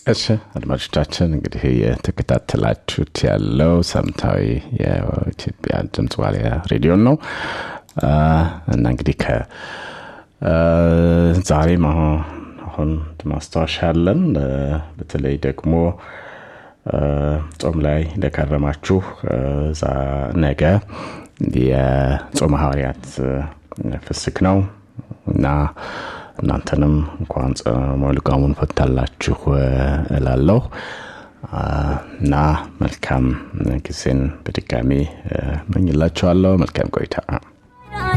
እሺ አድማጮቻችን እንግዲህ የተከታተላችሁት ያለው ሳምንታዊ የኢትዮጵያ ድምፅ ዋልያ ሬዲዮን ነው እና እንግዲህ ከ ዛሬም አሁን ማስታወሻ አለን በተለይ ደግሞ ጾም ላይ ለከረማችሁ ነገ የጾመ ሐዋርያት ፍስክ ነው እና እናንተንም እንኳን ጾመ ልጓሙን ፈታላችሁ እላለሁ እና መልካም ጊዜን በድጋሚ መኝላችኋለሁ መልካም ቆይታ